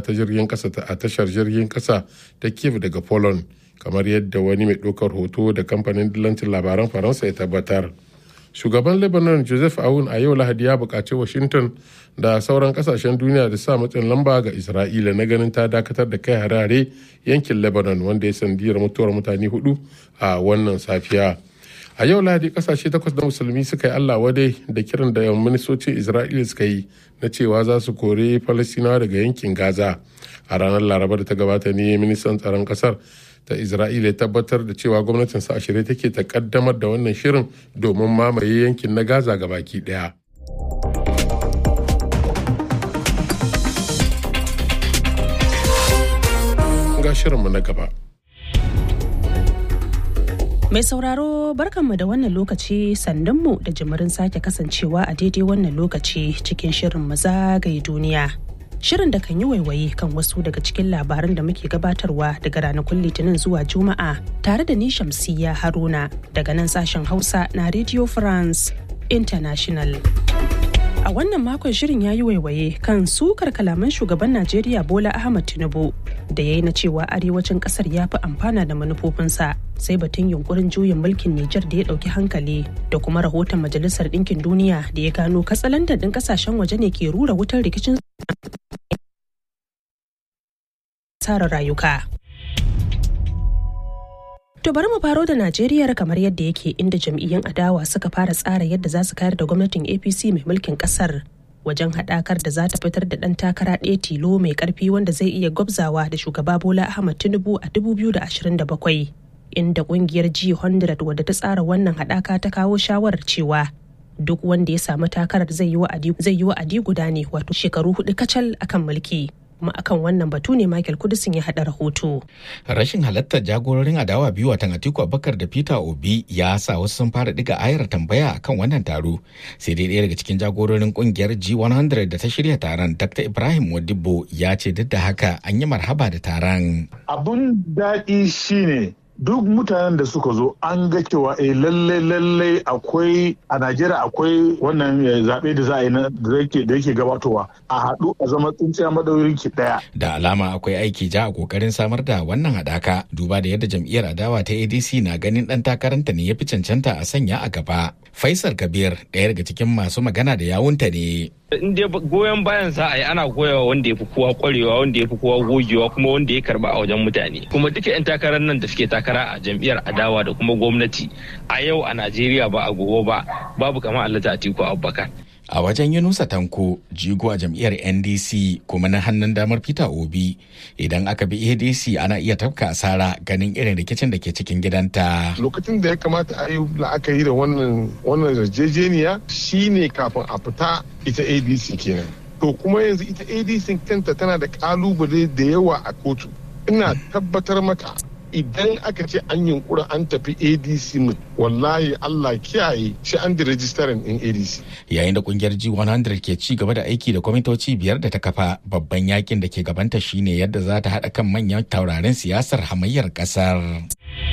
ta jirgin kasa a tashar jirgin kasa ta kiev daga poland kamar yadda wani mai ɗaukar hoto da kamfanin dillancin labaran faransa ya tabbatar shugaban lebanon joseph aoun a yau lahadi ya buƙaci washington da sauran kasashen duniya da sa matsin lamba ga isra'ila na ganin ta dakatar da kai harare yankin lebanon wanda ya sandiyar mutuwar mutane hudu a wannan safiya a yau lahadi kasashe takwas na musulmi suka yi allah wadai da kiran da ministocin isra'ila suka yi na cewa za su kore falastinawa daga yankin gaza a ranar laraba da ta gabata ne ministan tsaron kasar ta isra'ila ya tabbatar da cewa gwamnatin sa shirye take ta kaddamar da wannan shirin domin mamaye yankin na gaza ga baki daya ga shirinmu na gaba Mai sauraro barkanmu da wannan lokaci sandunmu da jimirin sake kasancewa a daidai wannan lokaci cikin shirin zagaye duniya. Shirin da kan yi waiwaye kan wasu daga cikin labaran da muke gabatarwa daga ranakun litinin zuwa juma'a tare da ni shamsiya haruna daga nan sashen hausa na Radio France International. A wannan makon shirin ya yi waiwaye kan sukar kalaman shugaban Najeriya Bola Ahmad Tinubu da ya yi na cewa arewacin kasar ya fi amfana da manufofinsa sai batun yunkurin juyin mulkin Nijar da ya ɗauki hankali da kuma rahoton Majalisar Ɗinkin Duniya da ya gano katsalandan ɗin ƙasashen waje ne ke rura wutar rikicin tsara rayuka. To bari mu faro da Najeriya kamar yadda yake inda jam'iyyun adawa suka fara tsara yadda za su kayar da gwamnatin APC mai mulkin kasar wajen haɗakar da za ta fitar da ɗan takara ɗaya tilo mai ƙarfi wanda zai iya gwabzawa da shugaba Bola Ahmad Tinubu a 2027 inda ƙungiyar G100 wadda ta tsara wannan haɗaka ta kawo shawarar cewa duk wanda ya samu takarar zai yi wa'adi guda ne wato shekaru hudu kacal akan mulki. kuma akan wannan batu ne Michael Kudisin ya haɗa rahoto. Rashin halartar jagororin adawa biyu watan Atiku Abubakar da Peter Obi ya sa wasu sun fara diga ayar tambaya akan wannan taro. Sai dai ɗaya daga cikin jagororin kungiyar G100 da ta shirya taron Dr. Ibrahim Wadibo ya ce duk da haka an yi marhaba da taron. Abun daɗi shine duk mutanen da suka zo an ga cewa eh lalle lalle akwai a Najeriya akwai wannan zaɓe da za a yi da yake gabatowa a haɗu a zama tsintsiya madaurin ki ɗaya. Da alama akwai aiki ja a kokarin samar da wannan haɗaka duba da yadda jam'iyyar adawa ta ADC na ganin ɗan takaranta ne ya fi cancanta a sanya a gaba. Faisal Kabir ɗaya daga cikin masu magana da yawunta ne. in dai goyon bayan za a yi ana goyawa wanda ya fi kowa kwarewa wanda ya fi kowa gogewa kuma wanda ya karba a wajen mutane kuma duka 'yan takarar nan da suke takara a jam'iyyar adawa da kuma gwamnati a yau a najeriya ba a gobe ba babu kamar allah atiku abubakar a wajen yunusa tanko jigo a jam'iyyar ndc kuma na hannun damar peter obi idan aka bi adc ana iya tafka asara ganin irin rikicin da ke cikin gidanta lokacin da ya kamata a yi la'akari da wannan wannan yarjejeniya shine kafin a fita ita adc kenan to kuma yanzu ita adc kanta tana da kalubale da yawa a kotu ina tabbatar maka idan aka ce an yunkura an tafi adc wallahi allah kiyaye shi an da rajistarin din adc yayin da kungiyar g100 ke ci gaba da aiki da kwamitoci biyar da ta kafa babban yakin da ke gabanta shine yadda za ta haɗa kan manyan taurarin siyasar hamayyar ƙasar.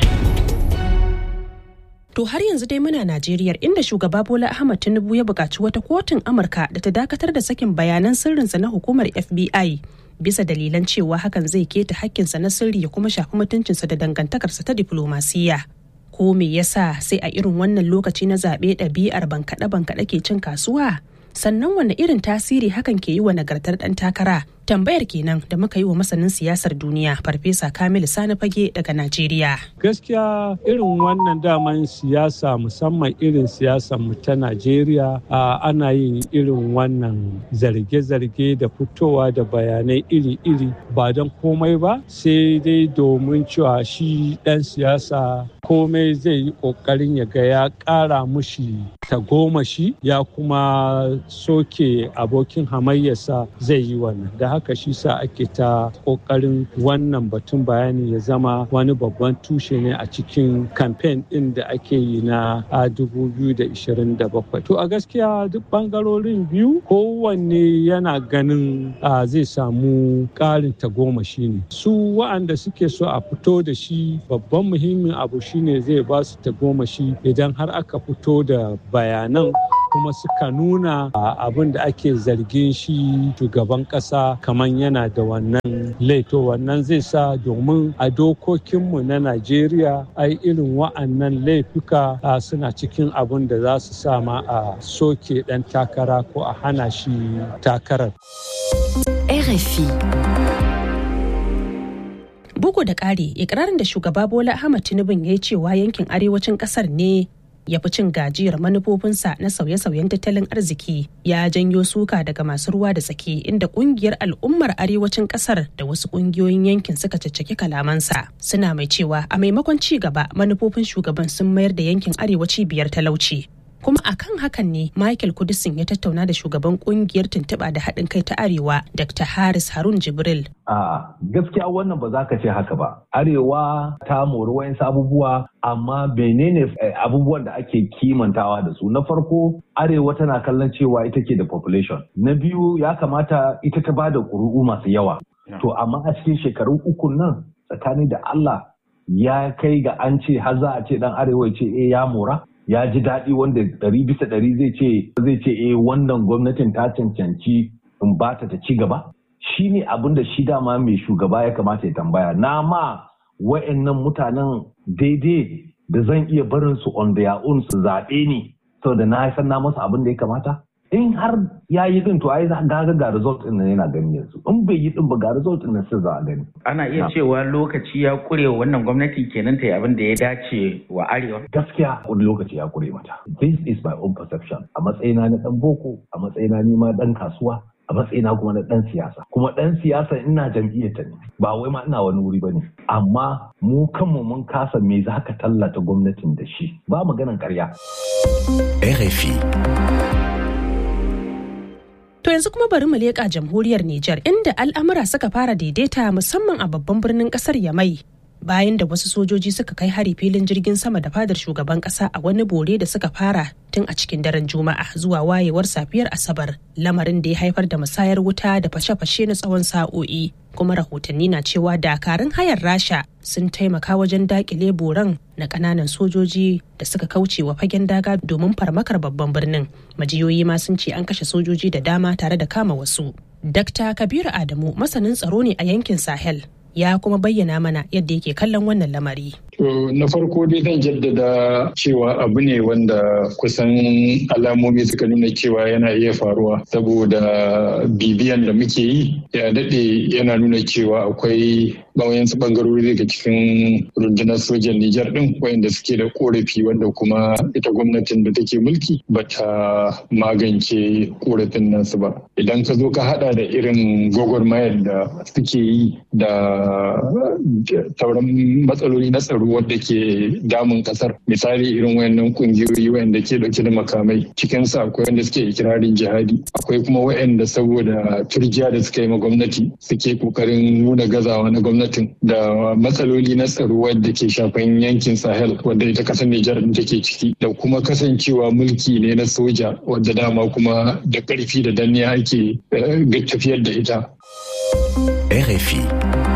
To har yanzu dai muna Najeriya inda shugaba Bola Ahmad Tinubu ya buƙaci wata kotun Amurka da ta dakatar da sakin bayanan sirrinsa na hukumar FBI bisa dalilan cewa hakan zai keta hakkinsa na sirri ya kuma shafi mutuncinsa da dangantakarsa ta diflomasiyya. Ko me yasa sai a irin wannan lokaci na zaɓe ɗabi'ar bankaɗe-bankaɗe ke cin kasuwa? Sannan wane irin tasiri hakan ke yi wa nagartar ɗan takara? Tambayar kenan da muka yi wa masanin siyasar duniya Farfesa Kamilu Sani Fage daga Najeriya. Gaskiya irin wannan daman siyasa musamman irin siyasar mu ta Najeriya ana yin irin wannan zarge-zarge da fitowa da bayanai iri-iri ba don komai ba sai dai domin cewa shi ɗan siyasa komai zai yi ƙoƙarin ya ga ya ƙara mushi tagomashi ya kuma soke abokin hamayyarsa zai yi wannan da haka shi sa ake ta ƙoƙarin wannan batun bayani ya zama wani babban tushe ne a cikin kamfen ɗin da ake yi na 2027 to a gaskiya duk ɓangarorin biyu kowanne yana ganin zai samu ƙarin tagomashi ne su wa'anda suke so a fito da shi babban muhimmin abu shine zai ba su tagomashi idan har aka fito da bayanan kuma suka nuna abin da ake zargin shi shugaban ƙasa kamar yana da wannan laito wannan zai sa domin a dokokinmu na najeriya ai irin wa'annan laifuka suna cikin abin da za su sa ma a soke ɗan takara ko a hana shi takarar. RFI Bugu da ƙari, ikirarin da shugaba Bola Ahmad Tinubu ya yi cewa yankin arewacin ƙasar ne ya fi cin gajiyar manufofinsa na sauye-sauyen tattalin arziki ya janyo suka daga masu ruwa da tsaki inda kungiyar al'ummar arewacin kasar da wasu kungiyoyin yankin suka caccaki kalamansa suna mai cewa a maimakon ci gaba manufofin shugaban sun mayar da yankin arewaci biyar talauci kuma akan hakan ne michael kudisin ya tattauna da shugaban kungiyar tuntuɓa da haɗin kai ta arewa dr haris harun jibril a gaskiya wannan ba za ka ce haka ba arewa ta mori wayansu abubuwa amma menene abubuwan da ake kimantawa da su na farko arewa tana kallon cewa ita ke da population na biyu ya kamata ita ta ba da ƙuri'u masu yawa to amma a cikin shekaru uku nan tsakani da allah ya kai ga an ce har za a ce dan arewa ce eh ya mora ya ji daɗi wanda ɗari bisa ɗari zai ce zai ce eh wannan gwamnatin ta cancanci in ba ta ta ci gaba shi ne abin da shi dama mai shugaba ya kamata ya tambaya na ma wa'annan mutanen daidai da zan iya barin su on their own su zaɓe ni saboda na san na masa abin da ya kamata in har ya yi din to ai ga ga result din nan yana gani yanzu in bai yi din ba ga result din nan sai za a gani ana iya cewa lokaci ya kure wa wannan gwamnati kenan ta yi abin da ya dace wa arewa gaskiya wani lokaci ya kure mata this is my own perception a matsayina na dan boko a matsayina ni ma dan kasuwa a matsayina kuma na dan siyasa kuma dan siyasa ina jam'iyyar ta ne ba wai ma ina wani wuri bane amma mu kanmu mun kasa me za ka tallata gwamnatin da shi ba maganan karya RFI To yanzu kuma bari mu leƙa jamhuriyar Nijar inda al'amura suka fara daidaita musamman a babban birnin ƙasar Yamai. Bayan da wasu sojoji suka kai hari filin jirgin sama da fadar shugaban ƙasa a wani bore da suka fara tun a cikin daren Juma'a zuwa wayewar safiyar Asabar, lamarin da ya haifar da musayar wuta da fashe-fashe na tsawon sa'o'i. Kuma rahotanni na cewa dakarun hayar Rasha sun taimaka wajen dakile boran na kananan sojoji da suka kauce wa fagen daga domin farmakar babban birnin majiyoyi ma sun ce an kashe sojoji da dama tare da kama wasu Dr. Kabiru Adamu masanin tsaro ne a yankin Sahel ya kuma bayyana mana yadda yake kallon wannan lamari. To na farko dai zan jaddada cewa abu ne wanda kusan alamomi suka nuna cewa yana iya faruwa saboda bibiyan da muke yi ya daɗe yana nuna cewa akwai bawayansu bangarori daga cikin rundunar sojan Nijar ɗin wayanda suke da korafi wanda kuma ita gwamnatin da take mulki bata magance korafin nasu ba. Idan ka zo ka hada da irin gwagwarmayar da suke yi da sauran matsaloli na tsaro wadda ke damun kasar misali irin wayannan kungiyoyi wayanda ke dauke da makamai cikin su akwai wanda suke ikirarin jihadi akwai kuma wayanda saboda turjiya da suka yi ma gwamnati suke kokarin nuna gazawa na gwamnatin da matsaloli na tsaro wadda ke shafan yankin sahel wadda ita kasar nijar take ciki da kuma kasancewa mulki ne na soja wadda dama kuma da karfi da danniya ake tafiyar da ita RFI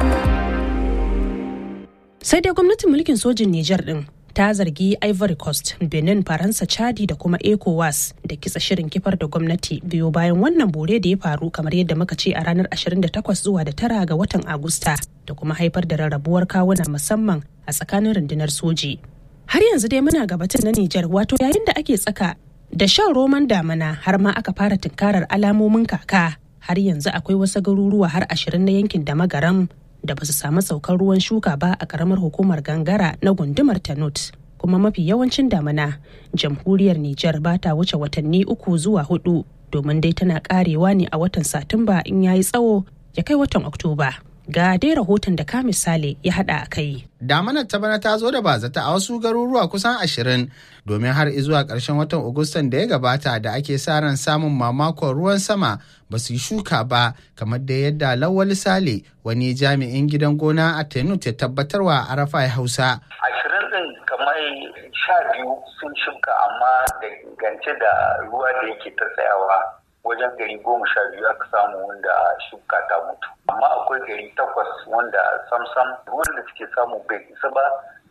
sai dai gwamnatin mulkin sojin Nijar din ta zargi Ivory Coast, Benin, Faransa, Chadi da kuma ECOWAS da kitsa shirin kifar da gwamnati biyo bayan wannan bore da ya faru kamar yadda muka ce a ranar 28 zuwa da tara ga watan Agusta da kuma haifar da rarrabuwar kawuna musamman a tsakanin rundunar soji. Har yanzu dai muna gabatin na Nijar wato yayin da ake tsaka da shan roman damana har ma aka fara tunkarar alamomin kaka har yanzu akwai wasu garuruwa har ashirin na yankin da magaram da ba su samu saukar ruwan shuka ba a karamar hukumar gangara na gundumar tanut kuma mafi yawancin damana jamhuriyar Nijar ba ta wuce watanni uku zuwa hudu domin dai tana karewa ne a watan satumba in yayi tsawo ya kai watan oktoba ga dai rahoton da ka misali ya hada a kai damanar ta bana ta zo da bazata a wasu garuruwa kusan ashirin domin har zuwa ƙarshen watan agustan da ya gabata da ake sa ran samun mamakon ruwan sama ba su yi shuka ba kamar da yadda lawal sale wani jami'in gidan gona a tenut ya tabbatarwa a rafai hausa ashirin din kamar sha biyu sun shuka amma da gance da ruwa da yake ta tsayawa wajen gari goma sha biyu aka samu wanda shuka ta mutu amma akwai gari takwas wanda samsam ruwan da suke samu bai isa ba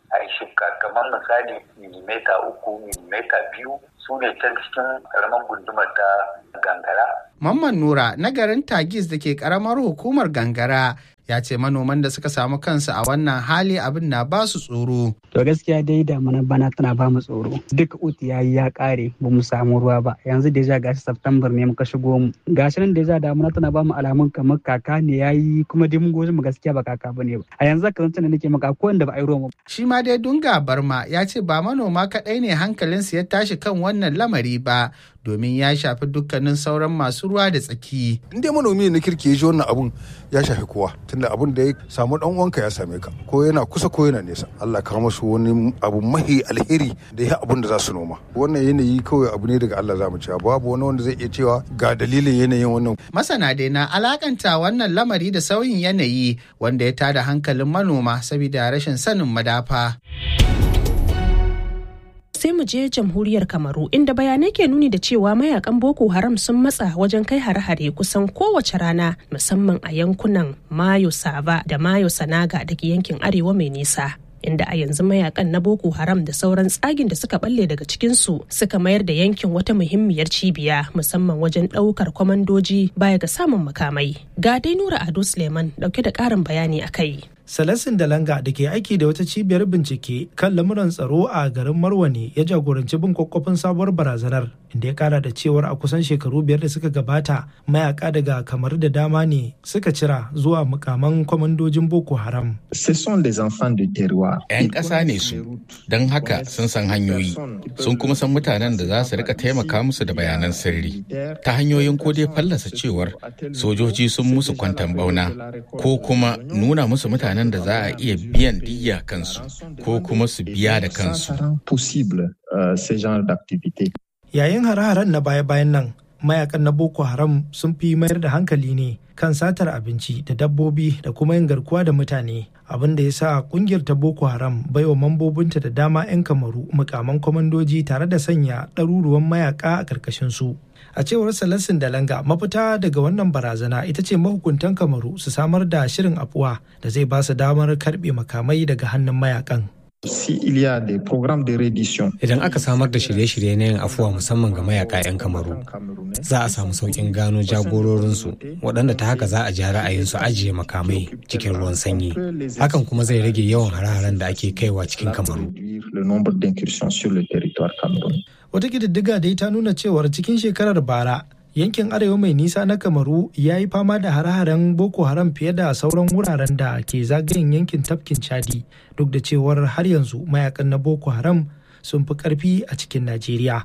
a yi shuka kamar misali milimeta uku milimeta biyu su ne can cikin karamar gundumar ta gangara. Mamman Nura na garin Tagis da ke karamar hukumar gangara ya ce manoman da suka samu kansu a wannan hali abin na ba su tsoro. To gaskiya dai damuna bana tana ba mu tsoro. Duk uti ya yi ya kare ba mu samu ruwa ba. Yanzu deja gashi September ne muka shigo mu. Gashi nan deja damuna tana ba mu alamun kamar kaka ne ya yi kuma dai mun goji mu gaskiya ba kaka bane ba. A yanzu ka zance da nake maka ko wanda ba a yi ruwa Shi ma dai Dunga Barma ya ce ba manoma kaɗai ne hankalinsu ya tashi kan wannan lamari ba domin ya shafi dukkanin sauran masu ruwa da tsaki. In dai manomi na kirki ya ji wannan abun ya shafi kowa tunda abun da ya samu dan uwanka ya same ka ko yana kusa ko yana nesa. Allah ka masu wani abu mahi alheri da ya abun da za su noma. Wannan yanayi kawai abu ne daga Allah za mu cewa babu wani wanda zai iya cewa ga dalilin yanayin wannan. Masana dai na alakanta wannan lamari da sauyin yanayi wanda ya tada hankalin manoma saboda rashin sanin madafa. sai mu je jamhuriyar kamaru inda bayanai ke nuni da cewa mayakan boko haram sun matsa wajen kai hare-hare kusan kowace rana musamman a yankunan mayo sava da mayo sanaga da ke yankin arewa mai nisa inda a yanzu mayakan na boko haram da sauran tsagin da suka balle daga cikinsu suka mayar da yankin wata muhimmiyar cibiya musamman wajen ɗaukar kwamandoji baya ga samun makamai ga dai nura ado suleiman dauke da ƙarin bayani a kai Salasin Dalanga da ke aiki da wata cibiyar bincike kan lamuran tsaro a garin Marwa ne ya jagoranci bin kwakwafin sabuwar barazanar inda ya kara da cewar a kusan shekaru biyar da suka gabata mayaka daga kamar da dama ne suka cira zuwa mukaman kwamandojin Boko Haram. 'Yan ƙasa ne su, don haka sun san hanyoyi, sun kuma san mutanen da za su rika taimaka musu da bayanan sirri. Ta hanyoyin ko dai fallasa cewar sojoji sun musu kwantan bauna ko kuma nuna musu mutane mutanen da za a iya biyan diya kansu ko kuma su biya da kansu. Yayin hare-haren na baya-bayan nan, mayakan na Boko Haram sun fi mayar da hankali ne kan satar abinci da dabbobi da kuma yin garkuwa da mutane. Abin da ya sa kungiyar ta Boko Haram baiwa mambobinta da dama 'yan kamaru mukaman kwamandoji tare da sanya ɗaruruwan mayaka a ƙarƙashin su. a cewar salasin dalanga mafita daga wannan barazana ita ce mahukuntan kamaru su samar da shirin afuwa da zai ba su damar karbe makamai daga hannun mayakan Idan aka samar da shirye-shirye na yin afuwa musamman ga mayaka 'yan kamaru, za a samu sauƙin gano jagororinsu waɗanda ta haka za a ji ra'ayinsu ajiye makamai cikin ruwan sanyi. Hakan kuma zai rage yawan hare-haren da ake kaiwa cikin kamaru. Wata ƙididdiga dai ta nuna cewar cikin shekarar bara yankin arewa mai nisa na kamaru ya yi fama da hare-haren boko haram fiye da sauran wuraren da ke zagayen yankin tafkin chadi duk da cewar har yanzu mayakan na boko haram sun fi karfi a cikin najeriya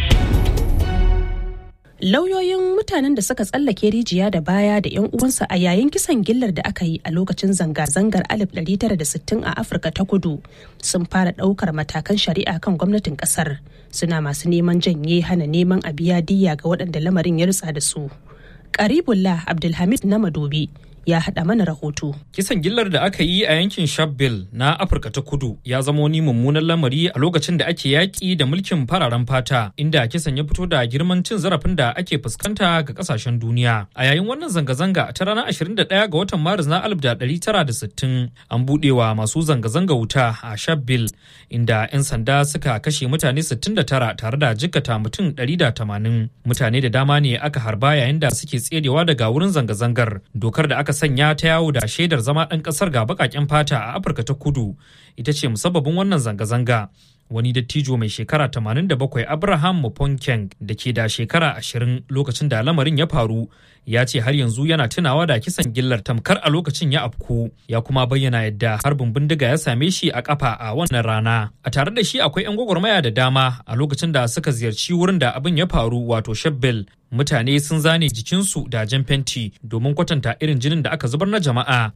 lauyoyin mutanen da suka tsallake rijiya da baya da 'yan uwansa a yayin kisan gillar da aka yi a lokacin zanga-zangar 1960 a afirka ta kudu sun fara ɗaukar matakan shari'a kan gwamnatin ƙasar suna masu neman janye hana neman a biya diya ga waɗanda lamarin ya rutsa da su karibullah abdulhamid na madobi ya haɗa mana rahoto. Kisan gillar da aka yi a yankin Shabelle na Afirka ta Kudu ya zama wani mummunan lamari a lokacin da ake yaƙi da mulkin fararen fata, inda kisan ya fito da girman cin zarafin da ake fuskanta ga ƙasashen duniya. A yayin wannan zanga-zanga ta ranar 21 ga watan Maris na 1960 an buɗewa masu zanga-zanga wuta a Shabelle, inda 'yan sanda suka kashe mutane 69 tare da jikkata mutum 180. Mutane da dama ne aka harba yayin da suke tserewa daga wurin zanga-zangar. Dokar da aka aka sanya ta yawo da shaidar zama ɗan ƙasar ga baƙaƙen fata a afirka ta kudu ita ce musabbabin wannan zanga-zanga wani dattijo mai shekara 87 abraham muponkeng da ke da shekara 20 lokacin da lamarin ya faru ya ce har yanzu yana tunawa da kisan gillar tamkar a lokacin ya afku ya kuma bayyana yadda harbin bindiga ya same shi a kafa a wannan rana a tare da shi akwai 'yan gwagwarmaya da dama a lokacin da suka ziyarci wurin da abin ya faru wato shabbel mutane sun zane jikinsu da jan fenti domin kwatanta irin jinin da aka zubar na jama'a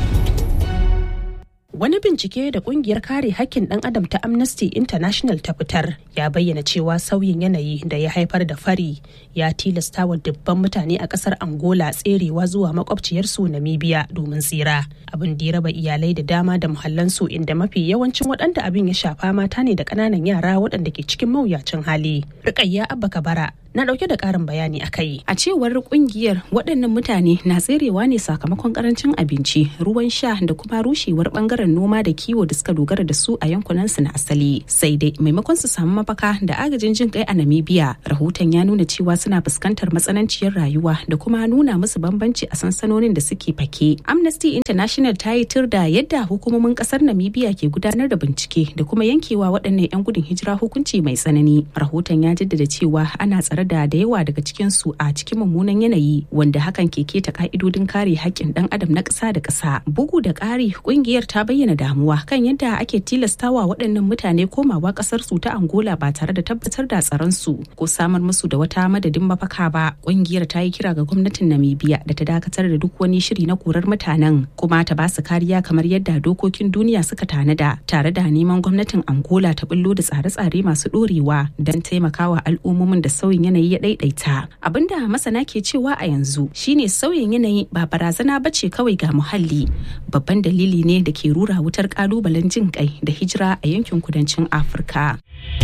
Wani bincike da kungiyar kare hakkin ɗan adam ta Amnesty International ta fitar ya bayyana cewa sauyin yanayi da ya haifar da fari ya tilasta wa dubban mutane a ƙasar Angola tserewa zuwa makwabciyarsu Namibia domin tsira. Abin da ya raba iyalai da dama da muhallansu inda mafi yawancin waɗanda abin ya shafa mata ne da ƙananan yara waɗanda ke cikin mawuyacin hali. Rukayya Abba Kabara na dauke da karin bayani a kai. A cewar kungiyar waɗannan mutane na tserewa ne sakamakon karancin abinci, ruwan sha da kuma rushewar bangaren bangaren noma da kiwo da suka dogara da su a yankunan su na asali sai dai maimakon su samu mafaka da agajin jin kai a namibia rahoton ya nuna cewa suna fuskantar matsananciyar rayuwa da kuma nuna musu bambanci a sansanonin da suke fake amnesty international ta yi tur da yadda hukumomin kasar namibia ke gudanar da bincike da kuma yankewa waɗannan 'yan gudun hijira hukunci mai tsanani rahoton ya jaddada cewa ana tsare da da yawa daga cikin su a cikin mummunan yanayi wanda hakan ke keta ka'idodin kare haƙƙin ɗan adam na ƙasa da ƙasa bugu da ƙari ƙungiyar ta bayyana damuwa kan yadda ake tilastawa waɗannan mutane komawa ƙasar su ta angola ba tare da tabbatar da tsaron su ko samar musu da wata madadin mafaka ba ƙungiyar ta yi kira ga gwamnatin namibia da ta dakatar da duk wani shiri na korar mutanen kuma ta ba su kariya kamar yadda dokokin duniya suka tanada tare da neman gwamnatin angola ta bullo da tsare-tsare masu ɗorewa don taimakawa al'ummomin da sauyin yanayi ya ɗaiɗaita abinda masana ke cewa a yanzu shine sauyin yanayi ba barazana ba ce kawai ga muhalli babban dalili ne da ke rura wutar kalubalen jin kai da hijira a yankin kudancin afirka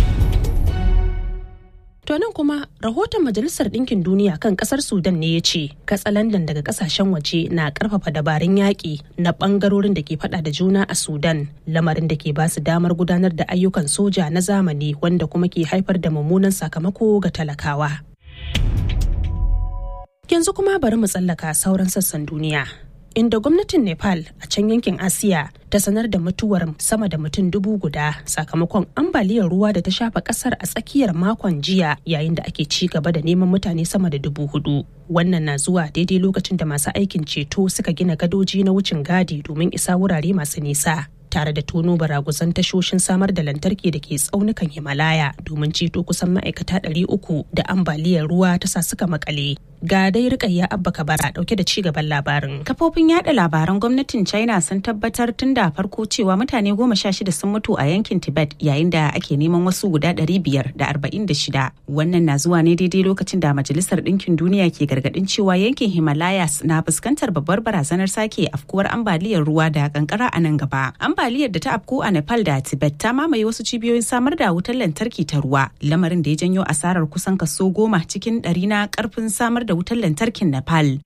To nan kuma rahoton Majalisar Ɗinkin Duniya kan ƙasar Sudan ne ya ce katsalandan daga ƙasashen waje na ƙarfafa dabarun yaƙi na ɓangarorin da ke faɗa da juna a Sudan lamarin da ke ba su damar gudanar da ayyukan soja na zamani wanda kuma ke haifar da mummunan sakamako ga talakawa. Yanzu kuma bari mu tsallaka sauran sassan duniya. inda gwamnatin nepal a can yankin asiya ta sanar da mutuwar sama da mutum dubu guda sakamakon ambaliyar ruwa da ta shafa kasar a tsakiyar makon jiya yayin da ake ci gaba da neman mutane sama da dubu hudu wannan na zuwa daidai lokacin da masu aikin ceto suka gina gadoji na wucin gadi domin isa wurare masu nisa tare da tono baraguzan tashoshin samar da lantarki da ke tsaunukan himalaya domin ceto kusan ma'aikata 300 da ambaliyar ruwa ta sa suka makale ga dai rikayya abba kabara dauke da cigaban labarin kafofin yada labaran gwamnatin china sun tabbatar tun da farko cewa mutane goma sha shida sun mutu a yankin tibet yayin da ake neman wasu guda ɗari biyar da arba'in da shida wannan na zuwa ne daidai lokacin da majalisar ɗinkin duniya ke gargaɗin cewa yankin himalayas na fuskantar babbar barazanar sake afkuwar ambaliyar ruwa da kankara a nan gaba ambaliyar da ta afku a nepal da tibet ta mamaye wasu cibiyoyin samar da wutar lantarki ta ruwa lamarin da ya janyo asarar kusan kaso goma cikin ɗari na karfin samar da wutar lantarkin Nepal.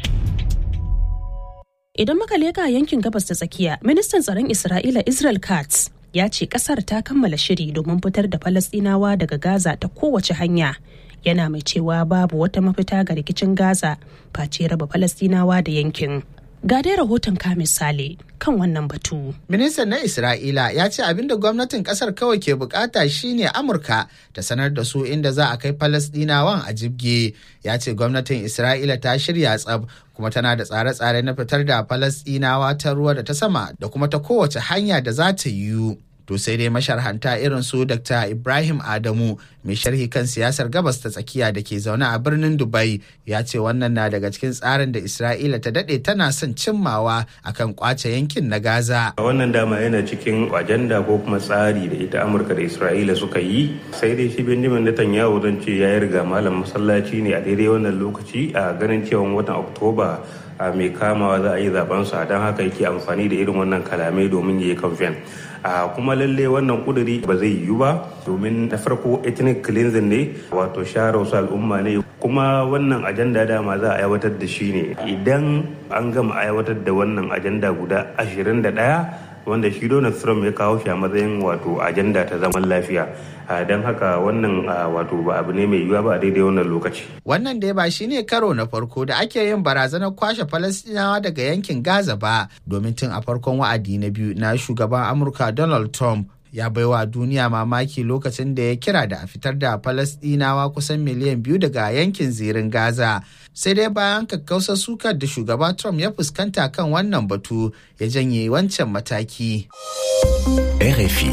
Idan muka leka yankin gabas ta tsakiya, ministan tsaron Isra'ila Israel Katz ya ce kasar ta kammala shiri domin fitar da Falasɗinawa daga Gaza ta kowace hanya. Yana mai cewa babu wata mafita ga rikicin Gaza face raba Falasɗinawa da yankin. Ga dai rahoton ka misali kan wannan batu. Ministan na Isra'ila ya ce abin da gwamnatin kasar kawai ke bukata shine Amurka ta sanar da su inda za a kai Falasdinawan a jibge. Ya ce gwamnatin Isra'ila ta shirya tsab kuma tana da tsare-tsare na fitar da Falasdinawa ta ruwa da ta sama da kuma ta kowace hanya da za ta yiwu. To sai dai masharhanta irin su Dr. Ibrahim Adamu mai sharhi kan siyasar gabas ta tsakiya da ke zaune a birnin Dubai ya ce wannan na daga cikin tsarin da Isra'ila ta dade tana son cimmawa akan kwace yankin na Gaza. Wannan dama yana cikin ajanda ko kuma tsari da ita Amurka da Isra'ila suka yi sai dai shi Benjamin Netanyahu zan ce ya riga malam masallaci ne a daidai wannan lokaci a ganin cewa watan Oktoba a mai kamawa za a yi zaben sa don haka yake amfani da irin wannan kalamai domin ya yi kamfen. a kuma lalle wannan kuduri ba zai yiwu ba domin na farko ethnic cleansing ne wato share wasu al'umma ne kuma wannan ajanda dama za a aiwatar da shi ne idan an gama aiwatar da wannan ajanda guda 21 wanda shi Donald Trump ya kawo shi a matsayin wato ajanda ta zaman lafiya don haka wannan wato ba abu ne mai yiwuwa ba a daidai wannan lokaci. Wannan dai ba shi ne karo na farko da ake yin barazanar kwashe Falastinawa daga yankin Gaza ba domin tun a farkon wa'adi na biyu na shugaban Amurka Donald Trump ya baiwa duniya mamaki lokacin da ya kira da a fitar da Falasɗinawa kusan miliyan biyu daga yankin zirin Gaza. Sai dai bayan kakkausar sukar da shugaba Trump ya fuskanta kan wannan batu ya janye wancan mataki. RFI.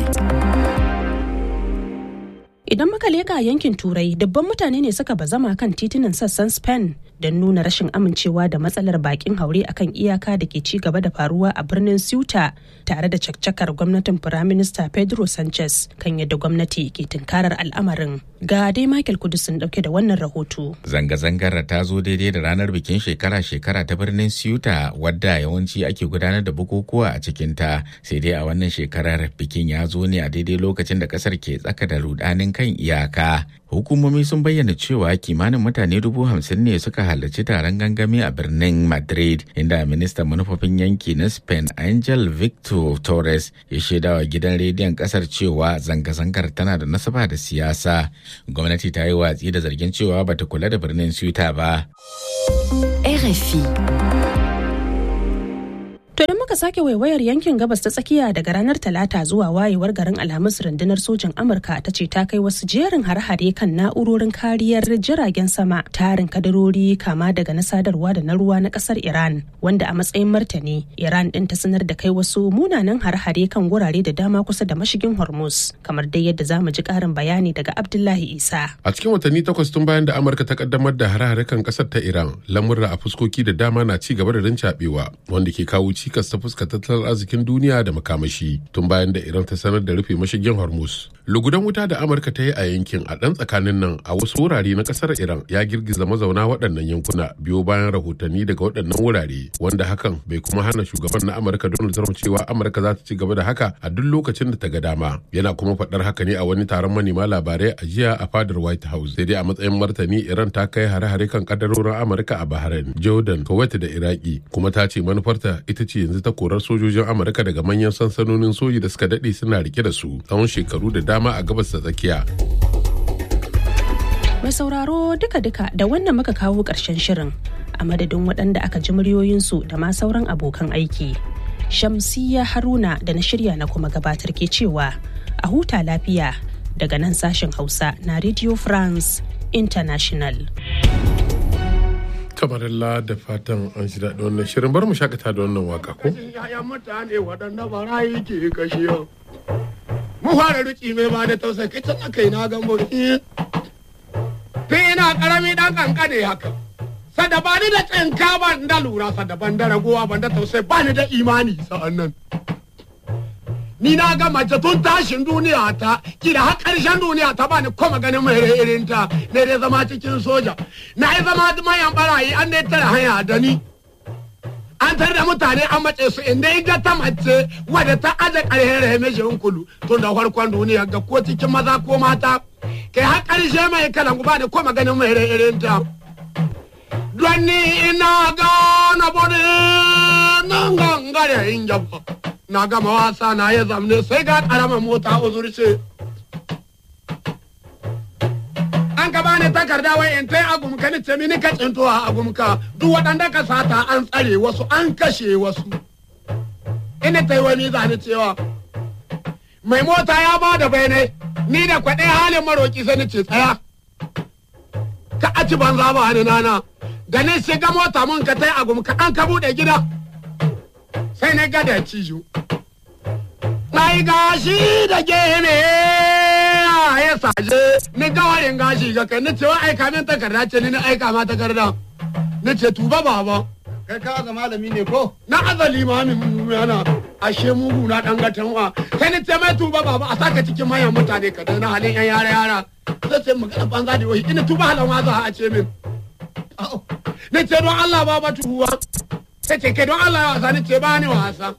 Idan muka leka yankin Turai, dubban mutane ne suka bazama kan titunan sassan Spain don nuna rashin amincewa da matsalar bakin haure akan iyaka da ke ci gaba da faruwa a birnin Ceuta tare da caccakar gwamnatin Firaminista Pedro Sanchez kan yadda gwamnati ke tunkarar al'amarin. Ga dai Michael Kudusin dauke da wannan rahoto. Zanga-zangar ta zo daidai da ranar bikin shekara-shekara ta birnin Ceuta wadda yawanci ake gudanar da bukukuwa a cikinta sai dai a wannan shekarar bikin ya zo ne a daidai lokacin da kasar ke tsaka da rudanin kai kan iyaka. Hukumomi sun bayyana cewa kimanin mutane dubu hamsin ne suka halarci taron gangami a birnin Madrid, inda ministan manufofin yanki na Spain Angel Victor Torres ya shaidawa gidan rediyon kasar cewa zanga-zangar tana da nasaba da siyasa. Gwamnati ta yi watsi da zargin cewa bata kula da birnin Ceuta ba. RFI. To da muka sake waiwayar yankin gabas ta tsakiya daga ranar Talata zuwa wayewar garin Alhamis rundunar sojin Amurka ta ce ta kai wasu jerin har-hare kan na'urorin kariyar jiragen sama tarin kadarori kama daga na sadarwa da na ruwa na kasar Iran wanda a matsayin martani Iran din ta sanar da kai wasu munanan har-hare kan wurare da dama kusa da mashigin Hormuz kamar dai yadda zamu ji karin bayani daga Abdullahi Isa. A cikin watanni takwas tun bayan da Amurka ta kaddamar da har-hare kan kasar ta Iran lamurra a fuskoki da dama na ci gaba da rincaɓewa wanda ke kawo cikas ta fuska tattalin arzikin duniya da makamashi tun bayan da iran ta sanar da rufe mashigin hormuz lugudan wuta da amurka ta yi a yankin a ɗan tsakanin nan a wasu wurare na ƙasar iran ya girgiza mazauna waɗannan yankuna biyo bayan rahotanni daga waɗannan wurare wanda hakan bai kuma hana shugaban na amurka donald trump cewa amurka za ta ci gaba da haka a duk lokacin da ta ga dama yana kuma faɗar haka ne a wani taron manema labarai a jiya a fadar white house sai dai a matsayin martani iran ta kai hare-hare kan kadarorin amurka a bahrain jordan kuwait da iraki kuma ta ce manufarta ita ce yanzu ta korar sojojin amurka daga manyan sansanonin soji da suka daɗe suna rike da su tsawon shekaru da dama a gabas da tsakiya Mai sauraro duka-duka da wannan muka kawo ƙarshen shirin a madadin waɗanda aka ji muryoyinsu da ma sauran abokan aiki. Shamsiya Haruna da na shirya na kuma gabatar ke cewa a huta lafiya daga nan sashen Hausa na Radio France International. kamarilla da fatan an shi daɗi wannan shirin bar mu shakata da wannan waka ko? Ya'yan mutane waɗanda barayi ke kashe yau. Mu fara ruki mai ba da tausayi kai can aka yi na gambo. Tun ina ƙarami ɗan ƙanƙane haka. Sada ba ni da tsinka ban da lura sada ban da ragowa ban da tausayi ba ni da imani sa'an nan. Ni na ga mace tun tashin duniya ta kira har ƙarshen duniya ta bani kuma ganin mai irin ta ne dai zama cikin soja. Na yi zama mayan barayi an dai tara hanya da ni. An tar da mutane an mace su inda ita ta mace wadda ta aje ƙarhen rahimeshin kulu tun da farkon duniya ga ko cikin maza ko mata. Kai har ƙarshe mai kalan ba da kuma ganin mai irin ta. Don ni ina gana bode nan gangare in jaba. na gama wasa na ya zamne sai ga karamar mota uzurce an ka bani takarda wai in tai agumka ni ce mini ka cinto a agumka duk waɗanda ka sata an tsare wasu an kashe wasu ina tai wani zani cewa mai mota ya ba da bayanai ni da kwaɗe halin maroki sai ni ce tsaya ka aci banza ba ni nana da ni shiga mota mun ka tai agumka an ka buɗe gida sai na gada cijo. Mai gashi da gene ya saje ni gawarin gashi ga kai ni ce wa aika min takarda ce ni na aika ma takarda ni ce tuba baba kai ka ga malami ne ko na azali mamin yana ashe mugu na dan gatan wa sai ni ce mai tuba baba a saka cikin manyan mutane ka na halin yan yara yara sai ce magana banza da wai ina tuba halan wa za a ce min ni ce don Allah baba tuwa sai ce ke don Allah ya wasa ni ce ba ni wasa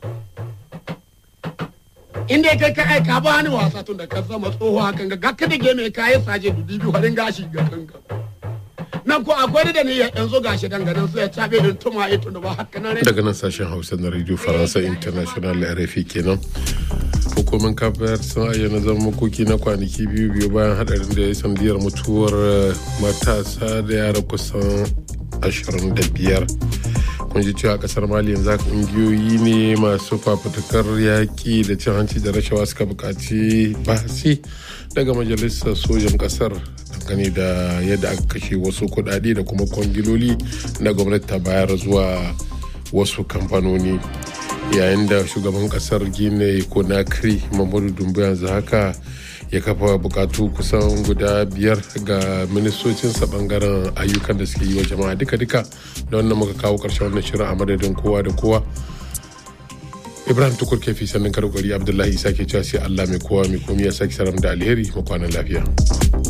inda kai ka aika ba ni wasa tun da ka zama tsoho hakan ga gaka da game ka yi saje dubi biyu harin gashi ga kanka nan ko akwai da ni yanzu gashi danganan sai ya cabe in tuma ito da ba haka nan daga nan sashen hausa na radio faransa international rfi kenan hukumar kafar sun ayyana zama makoki na kwanaki biyu biyu bayan hadarin da ya sandiyar mutuwar matasa da yara kusan 25 kun ji cewa kasar mali yanzu haka ƙungiyoyi ne masu fafutukar yaƙi da cin hanci da rashawa suka buƙaci bahasi daga majalisar sojan ƙasar dangane da yadda aka kashe wasu kuɗaɗe da kuma kwangiloli na gwamnati ta bayar zuwa wasu kamfanoni yayin da shugaban ƙasar gine konakri mamadu dumbu yanzu haka ya kafa bukatu kusan guda biyar ga ministocinsa bangaren ayyukan da suke yi wa jama'a duka-duka da wannan muka kawo karshen wannan shirin a madadin kowa da kowa ibrahim tukur kefi sannan karkari abdullahi isa ke cewa sai allah mai kowa mai komi ya sake saram da alheri makwanan lafiya